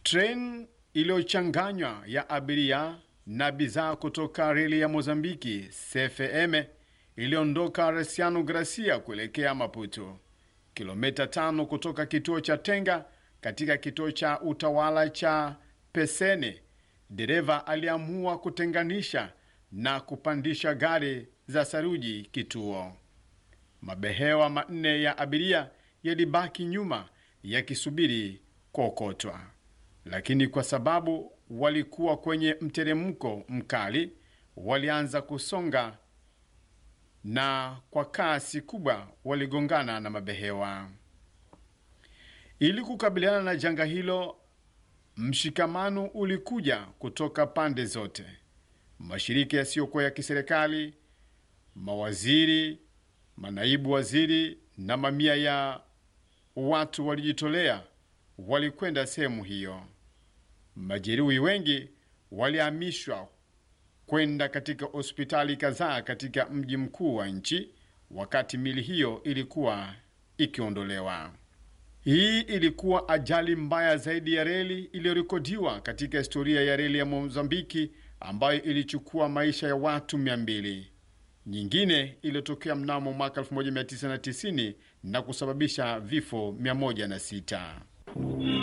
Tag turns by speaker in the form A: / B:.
A: Treni iliyochanganywa ya abiria na bidhaa kutoka reli ya Mozambiki CFM iliondoka Resiano Gracia kuelekea Maputo, kilomita tano kutoka kituo cha Tenga katika kituo cha utawala cha Pesene. Dereva aliamua kutenganisha na kupandisha gari za saruji kituo. Mabehewa manne ya abiria yalibaki nyuma yakisubiri kuokotwa, lakini kwa sababu walikuwa kwenye mteremko mkali, walianza kusonga na kwa kasi kubwa waligongana na mabehewa. Ili kukabiliana na janga hilo, mshikamano ulikuja kutoka pande zote. Mashirika yasiyokuwa ya kiserikali, mawaziri, manaibu waziri na mamia ya watu walijitolea, walikwenda sehemu hiyo. Majeruhi wengi walihamishwa kwenda katika hospitali kadhaa katika mji mkuu wa nchi, wakati mili hiyo ilikuwa ikiondolewa. Hii ilikuwa ajali mbaya zaidi ya reli iliyorekodiwa katika historia ya reli ya Mozambiki, ambayo ilichukua maisha ya watu 200. Nyingine iliyotokea mnamo mwaka 1990 na kusababisha vifo 106.